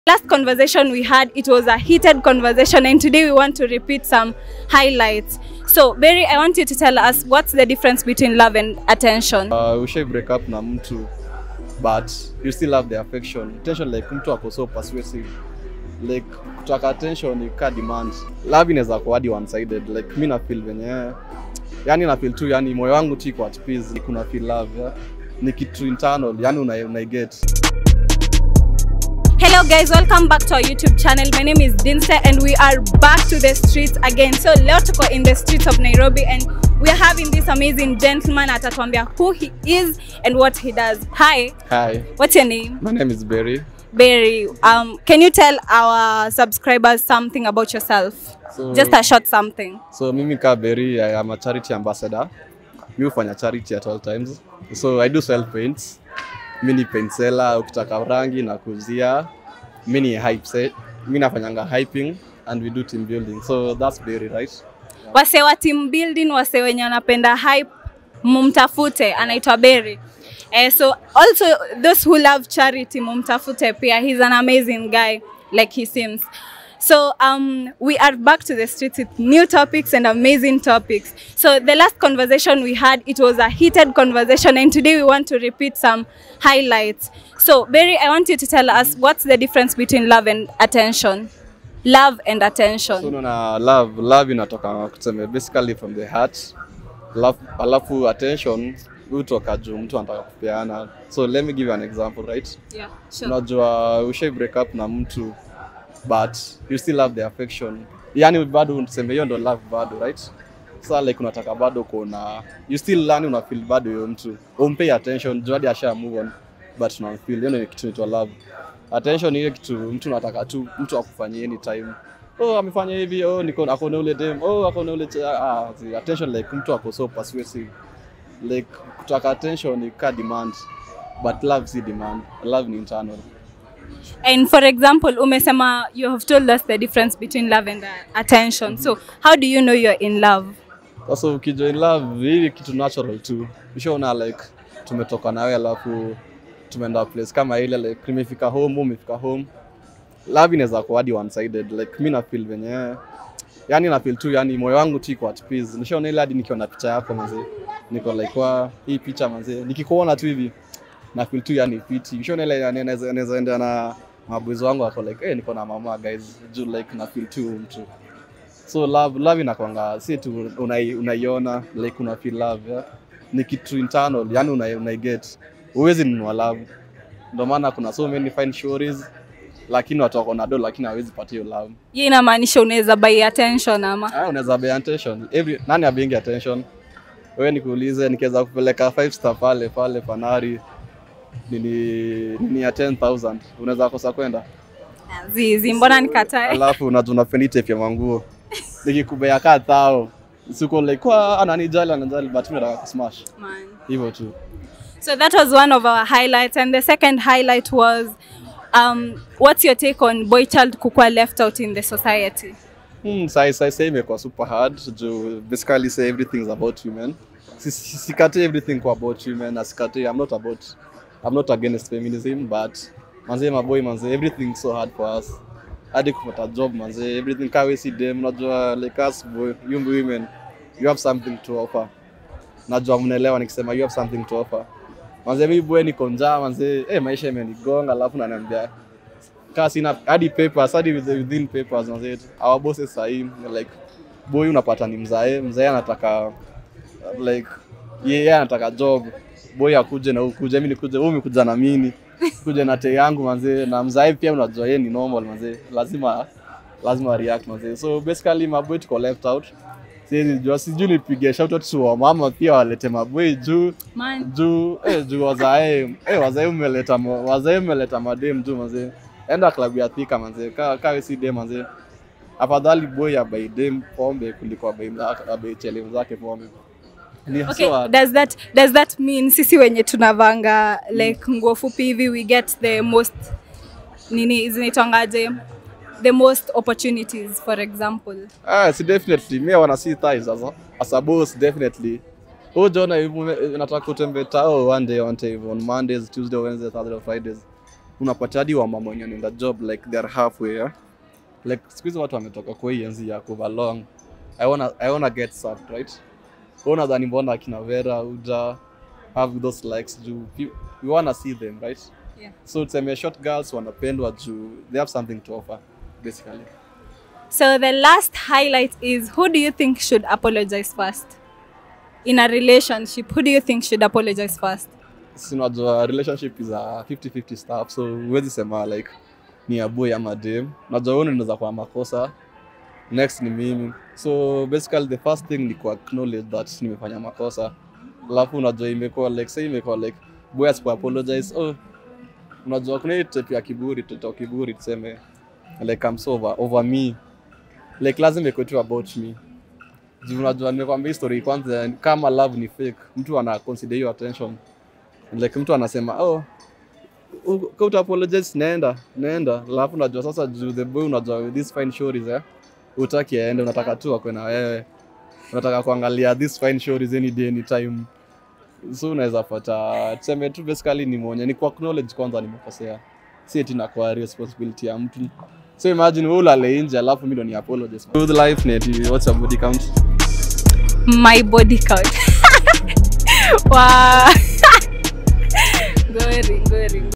last conversation we had it was a heated conversation and today we want to repeat some highlights so Berry I want you to tell us what's the difference between love and attention uh, ushai break up na mtu but you still have the affection attention like mtu ako so persuasive like kutaka attention ni ka demand love inaweza kuwa hadi one sided like mi na feel venye yani na feel tu yani moyo wangu tu iko at peace kuna feel love yeah? ni kitu internal yani una, una get Hello guys, welcome back to our YouTube channel. My name is Dinse and we are back to the streets again. So leo tuko in the streets of Nairobi and we are having this amazing gentleman atatuambia who he is and what he does. Hi, hi what's your name? my name is Berry Berry. Um, can you tell our subscribers something about yourself? so, Just a short something. so mimi ka Berry I am a charity ambassador mi hufanya charity at all times so I do sell paints mi ni paint seller ukitaka rangi na kuzia mi ni hype set mi nafanyanga hyping and we do team building so that's Berry right Wase wa team building, wase wenye wanapenda hype, mumtafute, anaitwa Berry. Eh, so also those who love charity, mumtafute pia. He's an amazing guy, like he seems. So um, we are back to the streets with new topics and amazing topics. So the last conversation we had, it was a heated conversation, and today we want to repeat some highlights. So Berry, I want you to tell us what's the difference between love and attention. Love and attention. so unaona love love inatoka kuseme basically from the heart alafu, alafu attention hutoka juu mtu anataka kupeana so let me give you an example right Yeah, sure. unajua ushai break up na mtu but you still have the affection yani bado tuseme hiyo ndo love bado right sa like unataka bado kuona you still learn una feel bado hiyo mtu umpay attention juu hadi asha move on but una feel hiyo ndio kitu inaitwa love attention ni ile kitu mtu unataka tu mtu akufanyie anytime oh amefanya hivi oh niko ako na ule dem oh ako na ule ch- ah, ah, attention like mtu ako so persuasive like kutaka attention ni ka demand but love si demand love ni internal And for example, umesema you have told us the difference between love and uh, attention. So how do you know you're in love? sasa ukijoin love hii kitu natural tu ushaona like tumetoka nawe alafu tumeenda place kama ile like nimefika home umefika home love inaweza kuwa hadi one sided like mi na feel venye yani na feel tu yani moyo wangu tu iko at peace nishaona ile hadi nikiona picha yako mazee niko like wa hii picha mazee nikikuona tu hivi na feel tu yani fiti ushaona ile yani naweza naweza enda na maboys wangu wako like eh niko na mama guys juu like na feel tu mtu so love love inakwanga si tu unai- unaiona like una feel love yeah? ni kitu internal yani unai, unai get huwezi nunua love ndio maana kuna so many fine stories lakini watu wako na do lakini hawezi pata hiyo love Hii inamaanisha unaweza buy attention ama? ah unaweza be attention every nani abingi attention wewe nikuulize nikiweza kupeleka five star pale pale fanari nini nini ya 10000 unaweza kosa kwenda Zizi, mbona nikatae? alafu unajua unapenda tape ya manguo nikikubea kaa thao siko like kwa ananijali ananijali but mimi nataka kusmash Man. hivyo tu So that was one of our highlights. And the second highlight was um, what's your take on boy child kukua left out in the society? hmm, sai sai sai imekuwa super hard juu basically say everything is about women Si- si- sikate everything kwa about women na sikate i'm not about i'm not against feminism but manze maboy manze everything so hard for us hadi kupata job manze everything kawe si dem unajua like us boy you women you have something to offer najua mnaelewa nikisema you have something to offer manze mi boy niko njaa manze eh maisha imenigonga alafu naniambia kaa sina hadi papers hadi with- within papers manze our bosses sahi like boy unapata ni mzae mzae anataka like yeye anataka job boy akuje na ukuje mimi nikuje wewe umekuja na mimi kuja na te yangu manze na mzae pia unajua yeye ni normal manze lazima lazima react manze so basically maboy tuko left out siwezi jua sijui nipige shout out to wamama pia walete maboy juu Man. juu eh, juu wazae eh, wazae umeleta mo- wazae umeleta madem juu manze enda klabu ya thika manze ka ka si dem manze afadhali boy abai dem pombe kuliko abai mza- abai chele zake pombe ni Okay, so hard. does that does that mean sisi wenye tunavanga like nguo fupi hivi we get the most nini zinaitwangaje the most opportunities for example ah si definitely me wana see thighs as a, as a boss definitely Huyu Jona hivi nataka kutembe tao one day one day on Mondays, Tuesday, Wednesday, Thursday, Fridays. unapata hadi wamama wenye wanaenda job like they are halfway yeah? like siku hizi watu wametoka kwa hii enzi ya kuvalong I wanna, I wanna get served right Wewe unadhani mbona akina Vera uja have those likes juu you- we wanna see them right Yeah. so tuseme short girls wanapendwa juu they have something to offer basically So the last highlight is who do you think should apologize first? In a relationship, who do you think should apologize first? si unajua relationship is a 50-50 stuff so huwezi sema like ni ya boy ama dem unajua wewe unaweza kuwa makosa next ni mimi so basically the first thing ni ku acknowledge that nimefanya makosa alafu unajua imekuwa like say imekuwa like boy asipo apologize oh unajua kuna hii type ya kiburi tuto kiburi tuseme like I'm so over, over me like lazima ikuwe tu about me juu unajua nimekwambia hii story kwanza kama love ni fake mtu ana consider hiyo attention like mtu anasema oh u- ka uta apologize naenda naenda alafu unajua sasa juu the boy unajua with this fine stories eh utaki aende unataka tu akwe na wewe unataka kuangalia this fine stories any day any time so unaweza pata tuseme tu basically ni mwenye ni ku acknowledge kwanza nimekosea si eti na kwa responsibility ya mtu so imagine wewe ulale nje alafu mimi ndo ni apologize good life net what's your body count My body count. wow. Ngori, ngori.